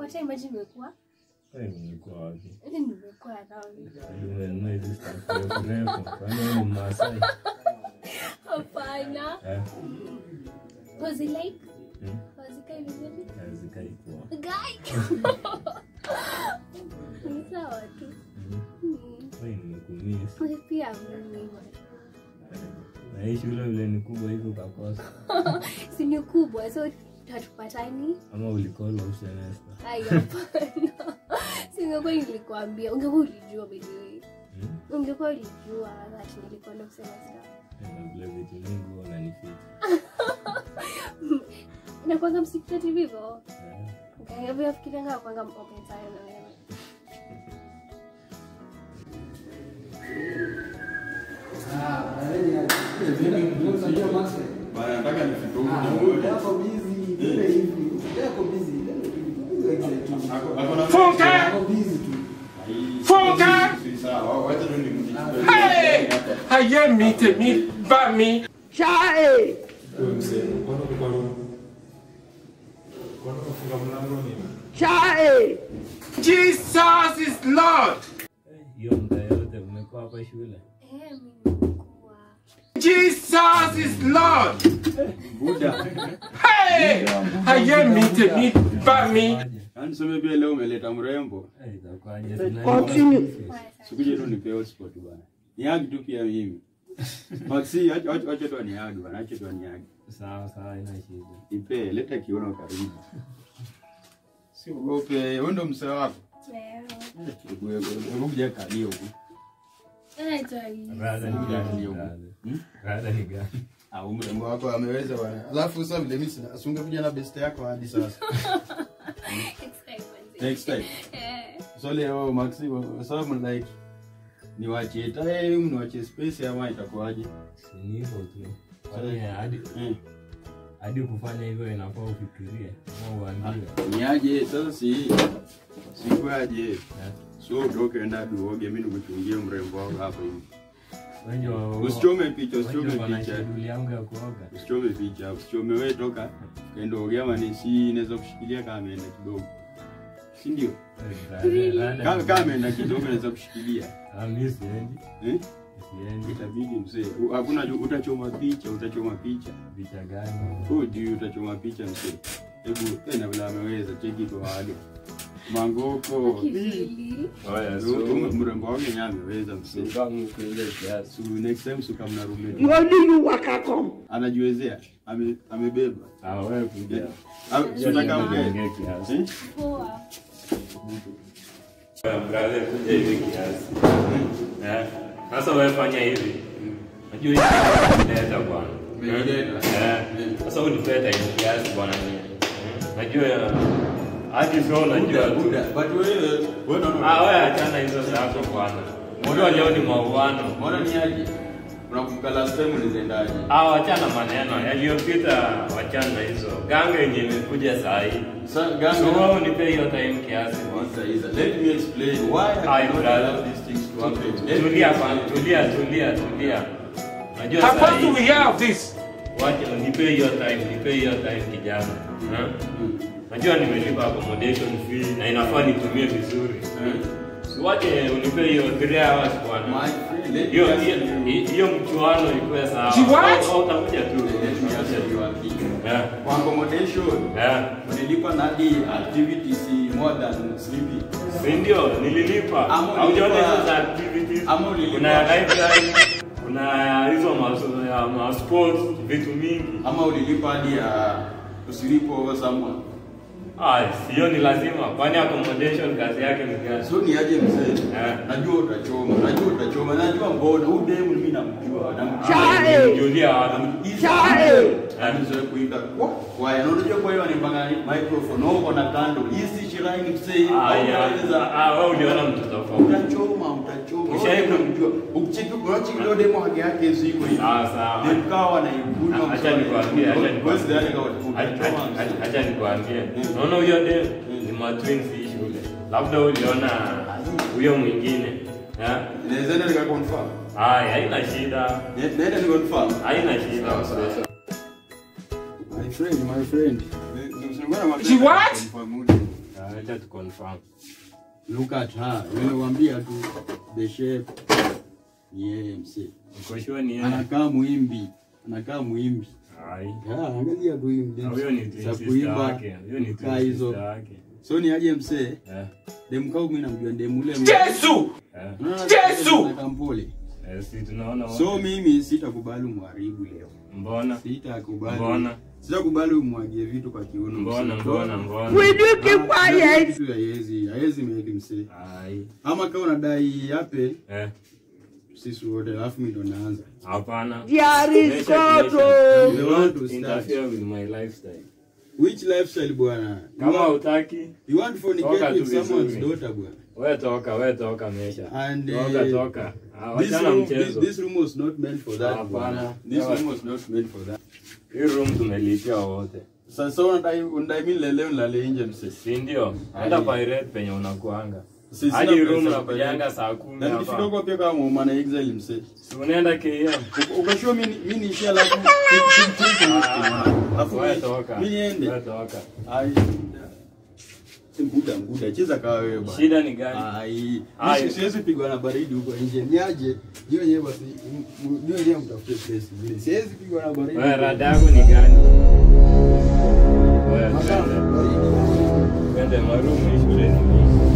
Hata imagine nimekuwa Eh, nilikuwa wapi? hata nimekuwa around. Nimenunua hizi stuff refu refu. Kwani wewe ni Mmasai? Hapana. Eh, Was it like hmm, was it kind vizuri? hazikai poa. Guy. Ni sawa tu. Mhm. Mm. Wewe nimekumiss. Wewe Pia mimi. Na hii shule vile ni kubwa hivi ukakosa. Si ni kubwa so hatupatani. Ama ulicall off semester. Ai, hapana. Singekuwa nilikwambia, ungekuwa ulijua by the way. Hmm? Ungekuwa ulijua that nilikuwa ndo kusema stuff. Eh, Na vile vitu mingi huwa unanificha. Nakwanga msikitati vivyo. Eh, Ukaniambia fikirianga kwanga open sana na wewe. Bana, nataka nifike huko. Yako busy, vile hivi. Yako busy. Ako- ako na- Funka! Yako busy tu. Funka! Si sawa, wacha tu nimjibu. Hey! ayé mi tèmi bá mi. Chai! Chai! Jesus is Lord. eh, hiyo muda yote umekuwa hapa shule. Eh, mimi nilikuwa. Jesus is Lord. Buda. Hey! ayé mi tèmi bá mi. Waje. Yaani tuseme pia leo umeleta mrembo. Eh, itakuwaje? Continue. Mbaya sana. Sikuje tu nipe hotspot bana. Niagi tu pia mimi. Maxi, acha acha acha tu niagi bana, acha tu niagi. Sawa sawa, ina shida. Ipe, leta kiuno karibu. Si ugope, wewe ndo msee wako. Leo. Hebu kuja kalio huku. Inaitwa hii. Rada ni gani? Rada. Hmm? Rada ni gani? Ah, mrembo wako ameweza bwana. Alafu sasa vile mimi sina, asunge kuja na best yako hadi sasa. Next time, manze. Next time. Eh. So leo Maxi, kwa sababu like niwachie time, niwachie space ama itakuwaje? Si ni hivyo tu. Kwani hadi Eh. hadi kufanya hivyo inafaa ufikirie ama uambiwe. Niaje sasa si sikwaje. Eh. So utoke enda duoge mimi nikuchungie mrembo wako hapa hivi. Wenjo Usichome picha, usichome wenjo wana picha. schedule yangu ya kuoga. Usichome picha, usichome wewe toka. Kaenda ogea mani si inaweza kushikilia kama ameenda kidogo. Si ndio? Eh, rada- rada Kama ni kama gani? ameenda kidogo inaweza kushikilia. Ah, mimi siendi. Eh? Siendi. Itabidi mzee. U- Hakuna ju- utachoma picha, utachoma picha. Vita gani? Oh, juu utachoma picha mzee. Hebu tena vile ameweza cheki kwa wale. Mangoko. Kivili. Oya, So, mrembo wake yenyewe ameweza mzee. Kama kuile kiasi. So next time suka mna roommate. Ngoni you waka come. Anajiwezea. Ame, amebeba. Ah, wewe kuja. Ah, si unataka mkae? Ongea kiasi. Eh? Poa. Brother, kuja hivi kiasi. Eh, Sasa wewe fanya hivi. Najua hii inaleta bwana. Imeleta. Eh, Sasa unipeta hivi kiasi bwana mimi. Najua hadi sio unajua tu. Buda, but wewe wewe unaona. Ah, wewe achana hizo zako bwana. Unajua leo ni mauano. Mbona ni aje? Unakumbuka last time ulizendaje? Ah, wachana maneno yaliyopita, wachana hizo. Ganga yenye imekuja saa hii. Sa So ganga. wewe unipe hiyo time kiasi bwana. Isa, Isa, let me explain why I Aye, cannot brother. allow these things to happen. Let me Tulia explain. bwana, tulia, tulia, tulia. Unajua How saa far do hii we hear of this? Wacha nipe hiyo time, nipe hiyo time kijana. Ha? Najua nimelipa accommodation fee na inafaa nitumie vizuri. Si wache unipe hiyo 3 hours My bwana. friend, let me Hiyo ask hiyo- you. hiyo mchuano ikuwe sawa. She what? Au- au utakuja tu. Let me ask you a thing. Yeah. Kwa accommodation, Yeah. ulilipa nadi activities more than sleeping. Si ndio nililipa. Ama Haujaona ulilipa- hizo za activities? ama ulilipa- Kuna library, kuna hizo ma- ya ma sports, vitu mingi. Ama ulilipa hadi ya usilipo over someone. Ah, sio ni lazima. Kwani accommodation kazi yake ni gani? So ni aje mzee? Eh. Najua utachoma, najua utachoma, najua mbona huyu demu mimi namjua, namjua. Chai! Julia Chai! Amezoea kuimba kwa kwa na unajua kwa hiyo anipanga microphone au uko na kando. Hii si shirai ni mzee. Aya, ah, wewe uliona mtu tofauti. Utachoma, utachoma. Ushai- Wewe unamjua. Ukicheki unachi leo demo haki yake hizo iko hivi. Sawa sawa. Then kawa na ibuna. Acha nikwambie, acha Wewe nikwambie. sidhani kama Acha- utachoma. acha- Acha nikwambie. Naona huyo de ni matwins hii shule. Labda uliona huyo mwingine. Eh? Inaweza ndio nika confirm. Haya, haina shida. Nenda ni confirm. Haina shida. My friend, my friend. She what? Ah, acha tu confirm. Look at her. Nimewambia tu the shape ni yeye msee. Uko sure ni yeye? Anakaa muimbi. Anakaa muimbi. Ai. Ya, angalia tu hii Na huyo ni mdemu twin za sister kuimba. wake. Huyo ni Kaa twin hizo. sister wake. So ni aje msee? Eh. Dem kau mimi namjua dem ule. Yesu! Eh. Unaona Yesu! anakaa mpole. Eh, si tunaona So wote. mimi sitakubali umharibu leo. Mbona? Sitakubali. Mbona? Sitakubali umwagie vitu kwa kiuno. Mbona msee. mbona mbona? Will you keep Ah, quiet? kitu haiwezi, haiwezi meki msee. Ai. Ama kama unadai yape Eh. sisi wote alafu mimi ndo naanza. Hapana. There is Measure, God. measure. oh. You Do want not to start. interfere with my lifestyle. Which lifestyle bwana? You Kama want, utaki, you want to Toka fornicate tu with someone's vizuri. daughter bwana. we toka, we toka mesha. And Toka uh, toka. Ah, this Wachana room, this, mchezo. this room was not meant for that. Hapana. bwana. This Sawa. room was not meant for that. Hii room tumelipia wote. Sasa unadai unadai mimi lele nilale nje msee. Si ndio? Enda pirate penye unakuanga. Sisi Hadi sina room pesa nakujanga kupeleka. saa kumi Na nikifika hapa. huko pia kama muumana exile msee. Si unaenda KM. Uko- Uko sure mimi mimi niishie alafu alafu We mimi- toka. mimi niende. We toka. Ai. Nguda nguda cheza kawa wewe bwana. Shida ni gani? Ai, Ai. mimi siwezi pigwa na baridi huko nje. Niaje? Niwe wenyewe basi. Niwe wenyewe mtafute place nyingine. Siwezi pigwa na baridi. Wewe rada yako ni gani? Wewe Masaa, twende. baridi. Twende marumu shuleni.